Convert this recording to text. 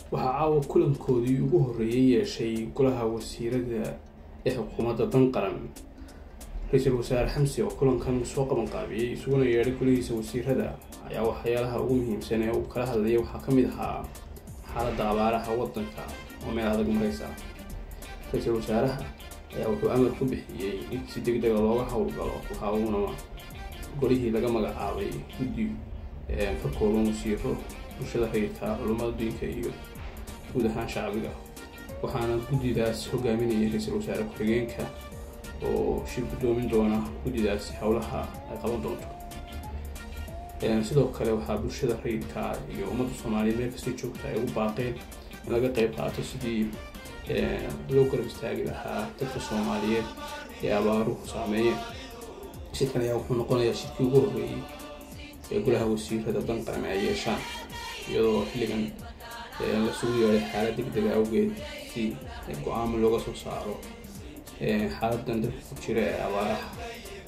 waxaa caawa kulankoodii ugu horreeyay yeeshay golaha wasiirada ee xukuumadda dan qaran ra-iisul wasaare xamsi oo kulankan soo qabanqaabiyey isuguna yeedhay golihiisa wasiirada ayaa waxyaalaha ugu muhiimsan ee uu kala hadlayay waxaa ka mid ahaa xaaladda abaaraha waddanka oo meel adag maraysa ra-iisul wasaaraha ayaa wuxuu amar ku bixiyey in si deg dega looga howlgalo waxa uuna golihii laga magacaabay guddi ka kooban wasiiro bulshada rayidka culummada diinka iyo guud ahaan shacbiga waxaana guddidaas hogaaminayay ra-iisul wasaare ku-xigeenka oo shir guddoomin doona guddidaasi howlaha ay qaban doonto sidoo kale waxaa bulshada rayidka iyo ummadda soomaaliyeed meel kastay joogta ay ugu baaqeen in laga qeyb qaato sidii loo garab istaagi lahaa dadka soomaaliyeed ee abaaruhu saameeyeen shirkan ayaa wuxuu noqonayaa shirkii ugu horreeyey ee golaha wasiirada dan qaran ay yeeshaan iyadoo xilligan lasugu yeedhay xaalad deg dega awgeed si go-aamo looga soo saaro xaaladan dalka ku jira ee abaaraha